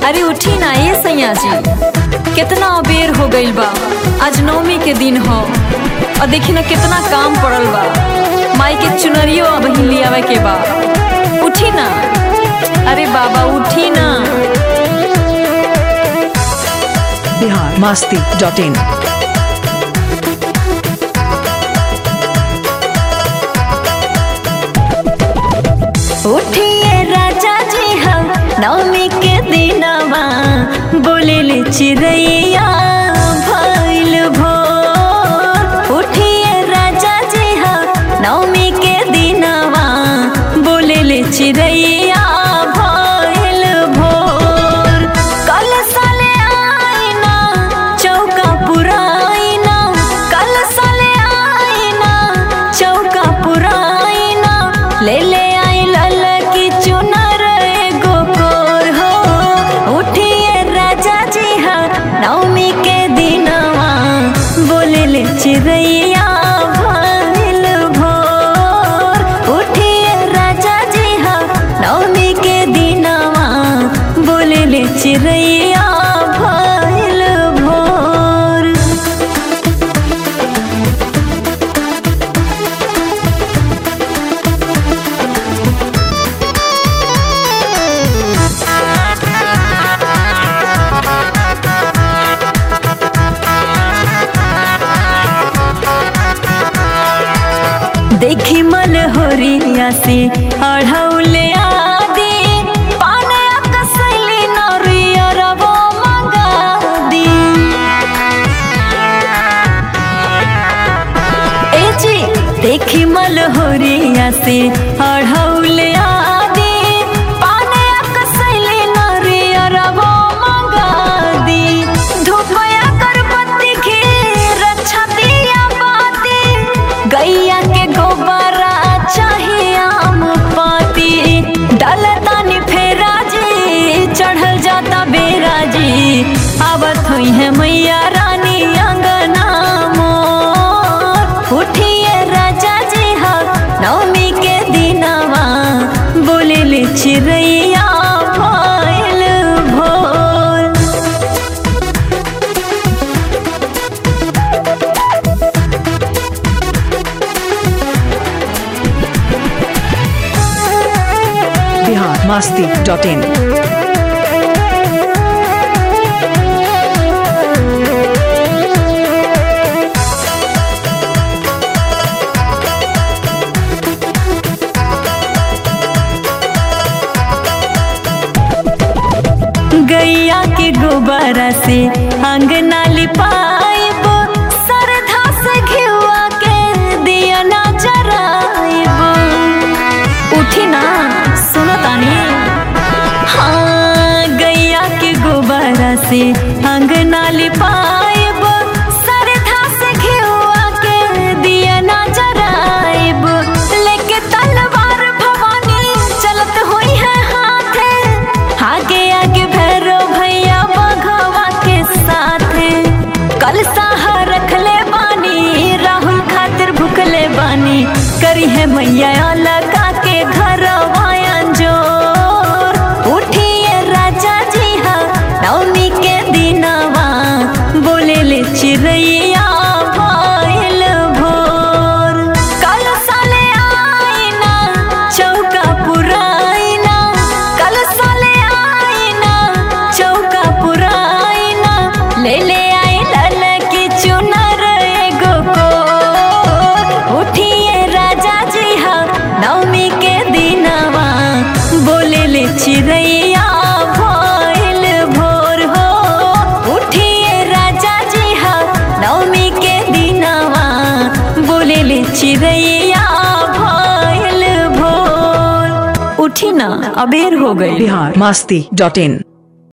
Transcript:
अरे उठी ना ये सैया जी कितना अबेर हो गइल बा आज नवमी के दिन हो और देखी ना कितना काम पड़ल बा माई के चुनरियो अब हिली आवे के बा उठी ना अरे बाबा उठी ना बिहार मस्ती डॉट इन उठिए राजा जी हम नवमी के दिनवा बोले चिड़ैया भइल भोर उठिए राजा जी हम नवमी के दिनवा बोले चिड़ैया भइल भोर कल साले आईना चौका पुराइना कल साले आईना चौका पुराइना ले ले आई लल की चुनर एगो कोर हो उठिए राजा जी हा नवमी के दिनवा बोले ले चिड़ैया भइल भोर उठिए राजा जी हा नवमी के दिनवा बोले ले चिड़ैया भइल भोर देखी मन होरिया से अढ़ौले आदि पाने कसैली नरिया रबो मंगा दी ए जी देखी मल होरिया से अढ़ौले आदि पाने कसैली नरिया रबो मंगा दी धूपया करबत्ती खीर छतिया बाती गैया के गोबरा चाहिए आम पाती डलतानी फेरा जी चढ़ल जाता बेरा जी आवत हुई है मैया रानी अंगना मोर उठिए राजा जी हा नवमी के दिनवा बोले ले चिड़ैया भइल भोर बिहार मस्ती डॉट इन गैया के गोबरा से अंगना लिपाइब सरधा से घिउआ के दिया ना जराइब उठी ना सुनो तानी हाँ गैया के गोबरा से अंगना लिपाइब सरधा से घिउआ के दिया ना जराइब लेके तलवार भवानी चलत हुई है हाथे आगे आगे भैरव भैया बघवा के साथे कल साहा रखले बानी राहुल खातिर भुखले बानी करी है मैया लगा के घर जोर उठिए राजा जी हा नवमी के दिनवा बोले ले चिड़ैया भइल भोर कल साले आईना चौका पुराइना कल साले आईना चौका पुराइना ले ले आई लल की चुनर एगो को उठिए राजा जी हा नवमी के दिनवा बोले ले चिड़ैया भइल भोर हो उठिए राजा जी हा नवमी के दिनवा बोले ले चिड़ैया भइल भोर उठी ना अबेर हो गई बिहार मस्ती डॉट इन